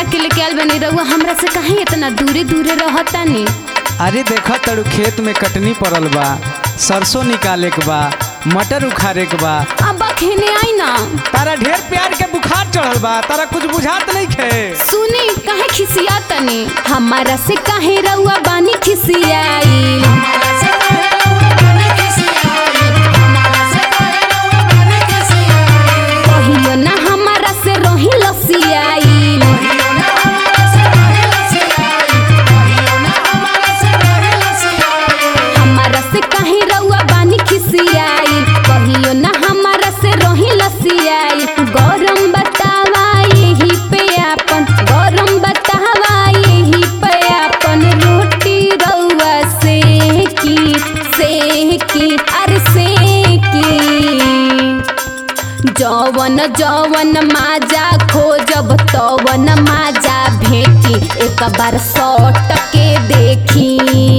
के लेके आयल बनी रहुआ हमरा से काहे इतना दूरे दूरे रहतानी अरे देखा तड़ू खेत में कटनी पड़ल बा सरसों निकाले के बा मटर उखाड़े के बा अब खेने आई ना तारा ढेर प्यार के बुखार चढ़ल बा तारा कुछ बुझात नहीं खे सुनी काहे खिसिया तनी हमारा से काहे रहुआ बानी खिसियाई कहियो ना हमारा से रही लसियाई हमारा से काहे रउआ बानी खिसियाई कहियो ना हमारा से रही लसियाई गरम बतावा यही पे आपन गरम बतावा यही पे आपन रोटी रउआ से की से की अरे से की जवन जवन माजा खोजब तवन माजा भेटी एक बार सौट के देखी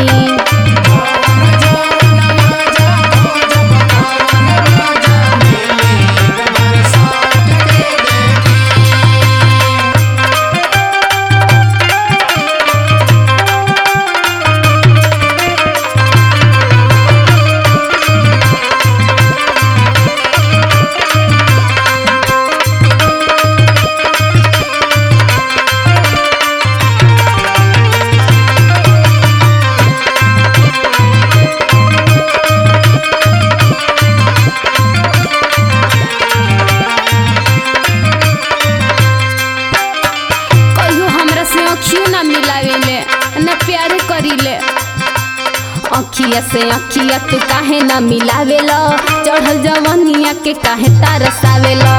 कहियो हमरा से अखियो ना मिलावेले ना प्यार करीले अखिया से अखिया तू काहे ना मिलावेला चढ़ल जवनिया के काहे तारसावेला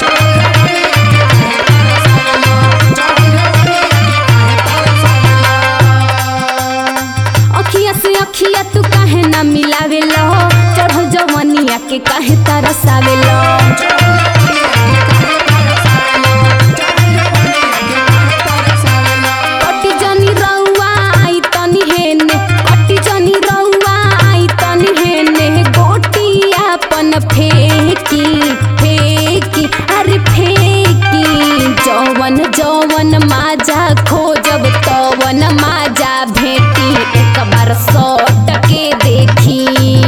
अखिया से अखिया तू काहे ना मिलावेला चढ़ल जवनिया के काहे तारसावेला कटी जनी रउआ आई तनी हेने कटी जनी रउआ आई तनी हेने गोटी अपन फेंकी फेंकी अरे फेंकी जवन जवन माजा खोजब तवन माजा भेटी एक बार सौट के देखी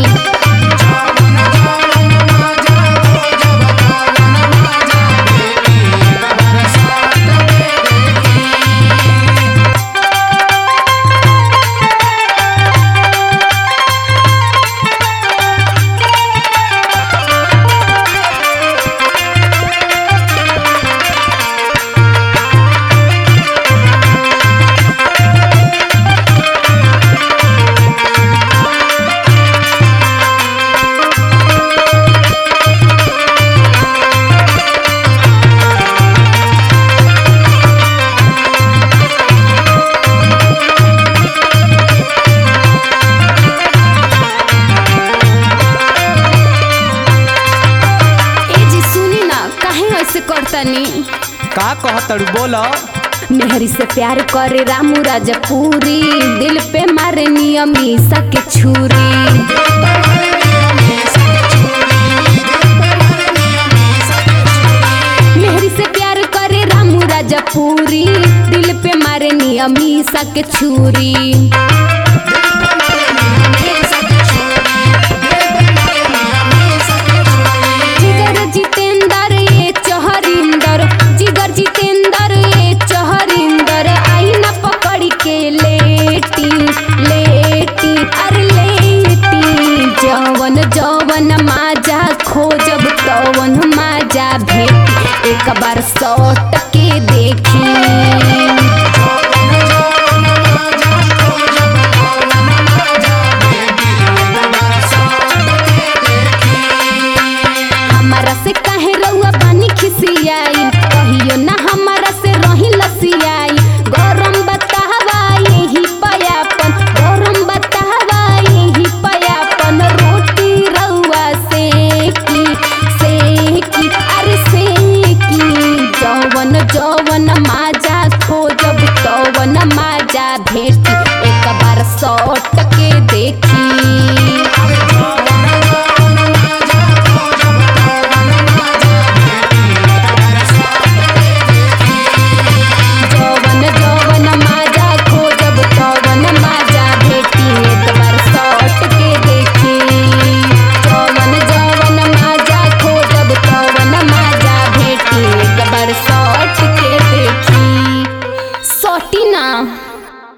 ए जी सुनी ना काहे ऐसे करतनी का कह तड़ू बोलो मेहरी से प्यार करे रामू राजपूरी दिल पे मारे नियम ईसा के छुरी मेहरी से प्यार करे रामू राजपूरी दिल पे मारे नियम ईसा के छुरी